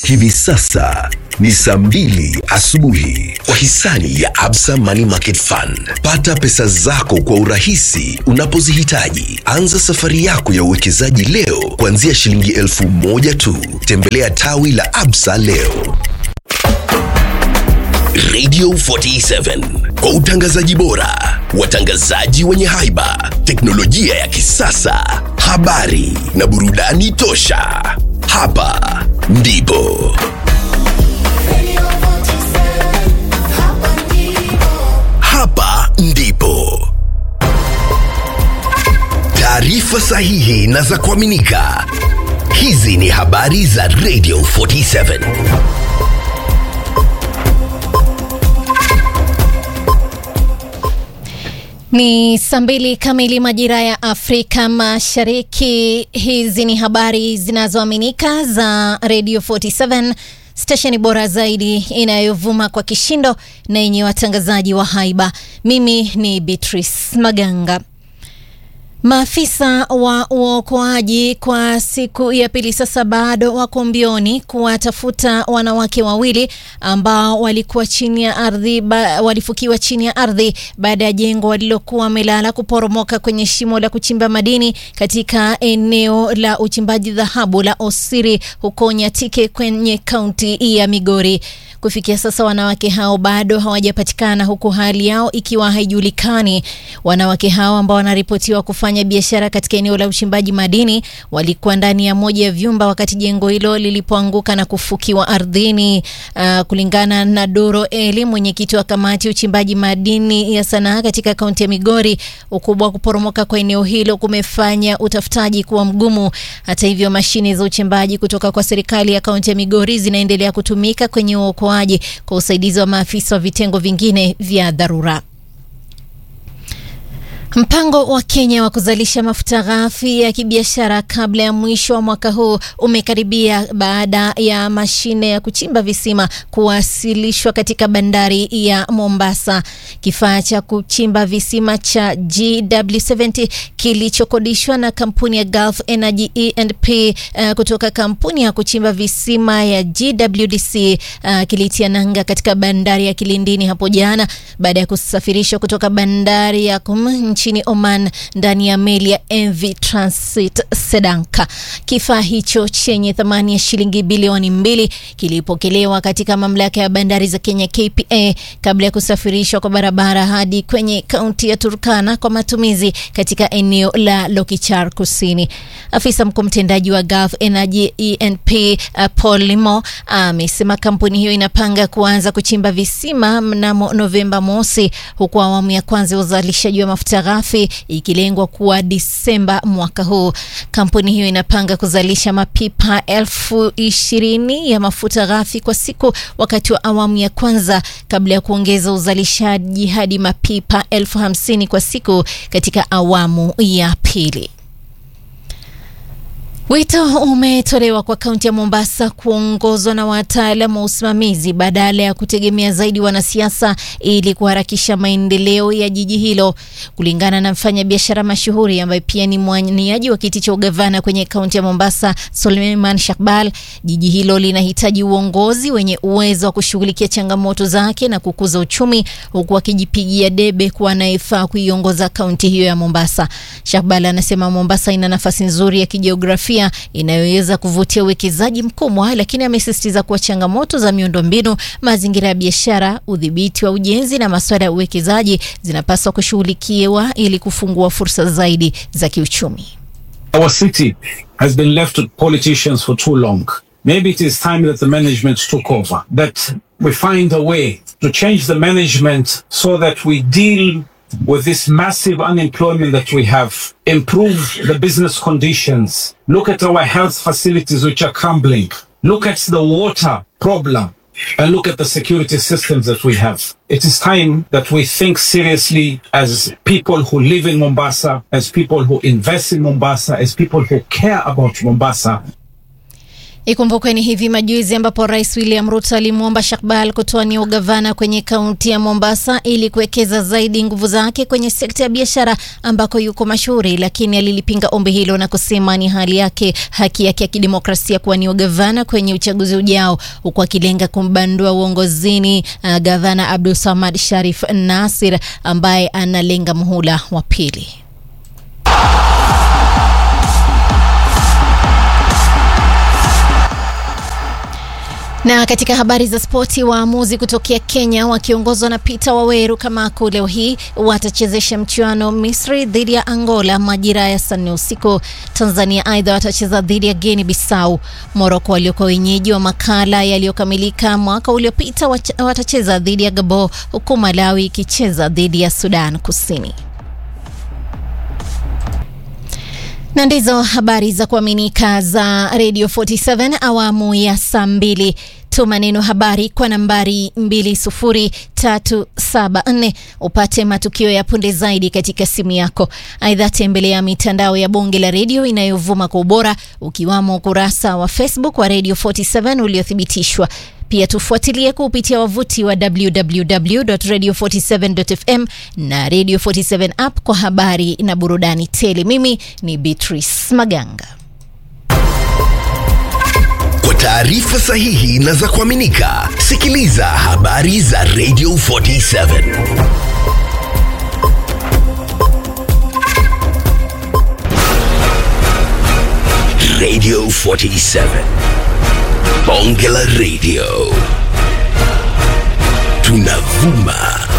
Hivi sasa ni saa mbili asubuhi kwa hisani ya Absa Money Market Fund. Pata pesa zako kwa urahisi unapozihitaji. Anza safari yako ya uwekezaji leo kuanzia shilingi elfu moja tu. Tembelea tawi la Absa leo. Radio 47 kwa utangazaji bora, watangazaji wenye haiba, teknolojia ya kisasa, habari na burudani tosha. Hapa ndipo hapa ndipo taarifa sahihi na za kuaminika. Hizi ni habari za Radio 47. Ni saa mbili kamili majira ya Afrika Mashariki. Hizi ni habari zinazoaminika za Radio 47, stesheni bora zaidi inayovuma kwa kishindo na yenye watangazaji wa haiba. Mimi ni Beatrice Maganga. Maafisa wa uokoaji kwa siku ya pili sasa bado wako mbioni kuwatafuta wanawake wawili ambao walikuwa chini ya ardhi ba, walifukiwa chini ya ardhi baada ya jengo walilokuwa wamelala kuporomoka kwenye shimo la kuchimba madini katika eneo la uchimbaji dhahabu la Osiri huko Nyatike kwenye kaunti ya Migori. Kufikia sasa wanawake hao bado hawajapatikana huku hali yao ikiwa haijulikani. Wanawake hao ambao wanaripotiwa kufanya biashara katika eneo la uchimbaji madini walikuwa ndani ya moja ya vyumba wakati jengo hilo lilipoanguka na kufukiwa ardhini. Uh, kulingana na Doro Eli, mwenyekiti wa kamati ya uchimbaji madini ya Sanaa katika kaunti ya Migori, ukubwa wa kuporomoka kwa eneo hilo kumefanya utafutaji kuwa mgumu. Hata hivyo, mashine za uchimbaji kutoka kwa serikali ya kaunti ya Migori zinaendelea kutumika kwenye uokoaji kwa usaidizi wa maafisa wa vitengo vingine vya dharura. Mpango wa Kenya wa kuzalisha mafuta ghafi ya kibiashara kabla ya mwisho wa mwaka huu umekaribia baada ya mashine ya kuchimba visima kuwasilishwa katika bandari ya Mombasa. Kifaa cha kuchimba visima cha GW70 kilichokodishwa na kampuni ya Gulf Energy E&P uh, kutoka kampuni ya kuchimba visima ya GWDC uh, kilitia nanga katika bandari ya Kilindini hapo jana baada ya kusafirishwa kutoka bandari ya Kum nchini Oman ndani ya meli ya MV Transit Sedanka. Kifaa hicho chenye thamani ya shilingi bilioni mbili kilipokelewa katika mamlaka ya bandari za Kenya KPA kabla ya kusafirishwa kwa barabara hadi kwenye kaunti ya Turkana kwa matumizi katika eneo la Lokichar Kusini. Afisa mkuu mtendaji wa Gulf Energy E&P uh, Paul Limo amesema kampuni hiyo inapanga kuanza kuchimba visima mnamo Novemba mosi, huku awamu ya kwanza ya uzalishaji wa mafuta ghafi ikilengwa kuwa Disemba mwaka huu. Kampuni hiyo inapanga kuzalisha mapipa elfu ishirini ya mafuta ghafi kwa siku wakati wa awamu ya kwanza kabla ya kuongeza uzalishaji hadi mapipa elfu hamsini kwa siku katika awamu ya pili. Wito umetolewa kwa kaunti ya Mombasa kuongozwa na wataalamu wa usimamizi badala ya kutegemea zaidi wanasiasa ili kuharakisha maendeleo ya jiji hilo. Kulingana na mfanyabiashara mashuhuri ambaye pia ni mwaniaji wa kiti cha ugavana kwenye kaunti ya Mombasa, Suleiman Shakbal, jiji hilo linahitaji uongozi wenye uwezo wa kushughulikia changamoto zake na kukuza uchumi, huku akijipigia debe kuwa anayefaa kuiongoza kaunti hiyo ya Mombasa. Shakbal anasema Mombasa ina nafasi nzuri ya kijiografia inayoweza kuvutia uwekezaji mkubwa, lakini amesisitiza kuwa changamoto za miundombinu, mazingira ya biashara, udhibiti wa ujenzi na masuala ya uwekezaji zinapaswa kushughulikiwa ili kufungua fursa zaidi za kiuchumi. Our city has been left with politicians for too long. Maybe it is time that the management took over, that we find a way to change the management so that we deal with this massive unemployment that we have, improve the business conditions, look at our health facilities which are crumbling, look at the water problem, and look at the security systems that we have. It is time that we think seriously as people who live in Mombasa, as people who invest in Mombasa, as people who care about Mombasa. Ikumbukwe ni hivi majuzi ambapo Rais William Ruto alimwomba Shakbal kutoania ugavana kwenye kaunti ya Mombasa ili kuwekeza zaidi nguvu zake kwenye sekta ya biashara ambako yuko mashuhuri, lakini alilipinga ombi hilo na kusema ni hali yake haki yake ya kidemokrasia kuwania ugavana kwenye uchaguzi ujao, huku akilenga kumbandua uongozini uh, gavana Abdul Samad Sharif Nasir ambaye analenga muhula wa pili. Na katika habari za spoti, waamuzi kutokea Kenya wakiongozwa na Peter Waweru Kamaku leo hii watachezesha mchuano Misri dhidi ya Angola majira ya saa nne usiku. Tanzania aidha watacheza dhidi ya Guinea Bissau. Moroko waliokuwa wenyeji wa makala yaliyokamilika mwaka uliopita watacheza dhidi ya Gabon, huku Malawi ikicheza dhidi ya Sudan Kusini. na ndizo habari za kuaminika za Radio 47 awamu ya saa mbili. Tuma neno habari kwa nambari 20374 upate matukio ya punde zaidi katika simu yako. Aidha, tembelea mitandao ya bonge la redio inayovuma kwa ubora ukiwamo ukurasa wa Facebook wa Radio 47 uliothibitishwa. Pia tufuatilie kupitia wavuti wa www.radio47.fm na Radio 47 app kwa habari na burudani tele. Mimi ni Beatrice Maganga. Kwa taarifa sahihi na za kuaminika, sikiliza habari za Radio 47. Radio 47. Bonge la Radio. Tunavuma